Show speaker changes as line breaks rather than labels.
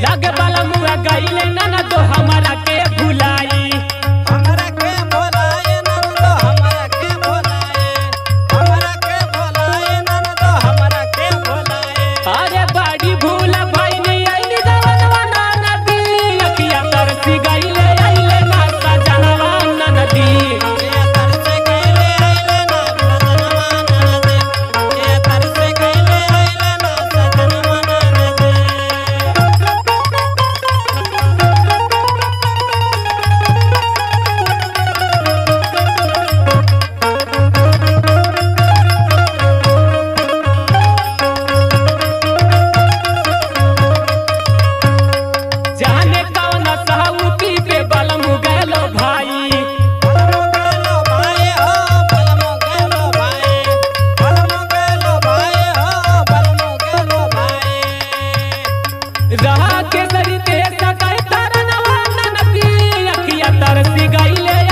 लागे वाला मुआ गईले ना तो हमारा के भुलाई
हमरा के भोलाए नंदो हमरा के भोलाए हमरा के भोलाए नंदो हमरा के भोलाए
अरे बाड़ी भूला भाई ने आईली जवनवा ना नदी अखिया तरसी गईले आईले ना सजनवा ना नदी
ये तरसे गईले आइले ना सजनवा ननदे ये तरसे गईले आइले ना सजनवा ननदे
जाने कौन साउती पे बलम गलो भाई
बलमो गेलो भाई हो बलमो गेलो भाई बलमो गेलो भाई हो बलमो गेलो भाई
रहा के सरी ते सकाय तरनवा ना नदी अखिया तरसी गईले